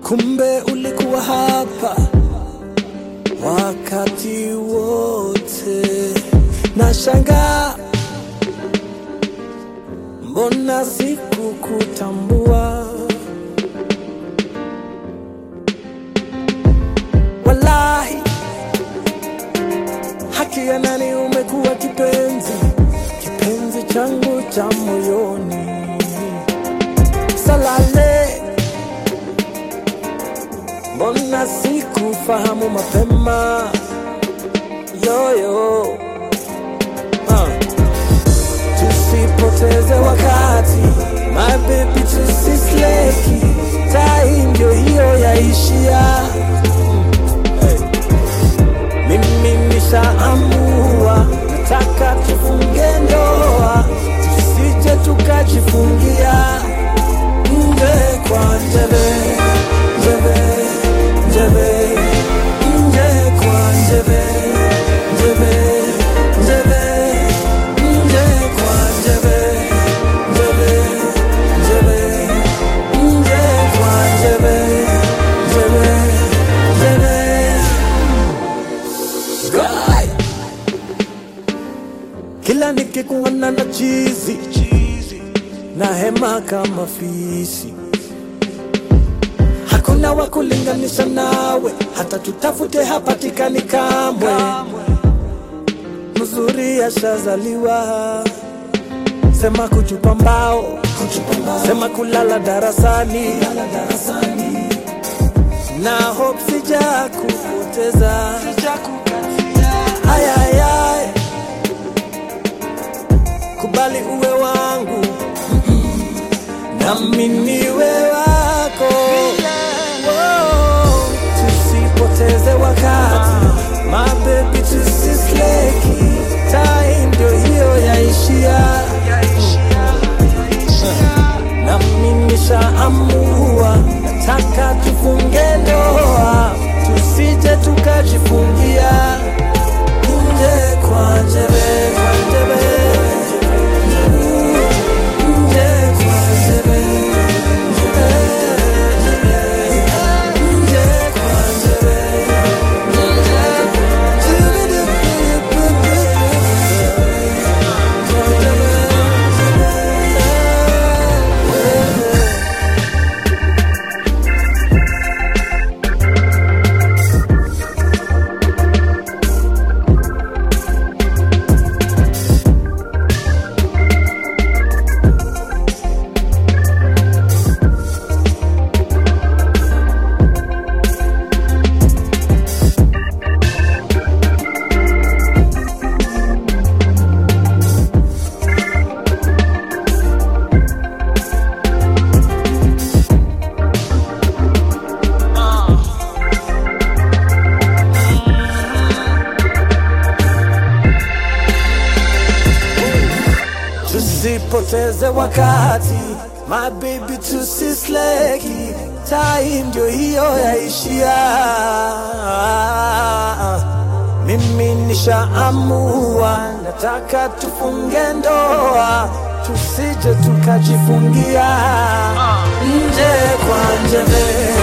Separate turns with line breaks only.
kumbe ulikuwa hapa wakati wote. Nashangaa mbona sikukutambua. Wallahi, haki ya nani, umekuwa kipenzi, kipenzi changu cha moyoni. Salale, mbona sikufahamu mapema? Yoyo uh. Tusipoteze wakati, my baby, tusisleki, tai ndio hiyo yaishia. Hey. Mimi nishaamua, nataka tufunge ndoa, tusije tukajifungia nje kwa njeve, njeve, njeve, nje kwa njeve, njeve, njeve, nje kwa njeve, njeve, njeve, nje kwa njeve, njeve, njeve. Guy. Kila nikikuona na chizi na hema kama fisi, hakuna wa kulinganisha nawe, hata tutafute hapatikani kamwe. Mzuri ashazaliwa, sema kuchupa mbao, sema kulala darasani, na hope sija kupoteza ayayay, kubali uwe wangu nami niwe wako. Wow, Tusipoteze wakati, my baby, tusisleki, time ndio hiyo yaishia, nami nishaamua, nataka tufunge ndoa, tusije tukajifungia nje kwa njeve, kwa njeve. Nje kwa njeve, nje kwa njeve, Tusipoteze wakati, my baby, tusisleki, time ndio hiyo yaishia. Mimi nishaamua, nataka tufunge ndoa, tusije tukajifungia nje kwa njeve.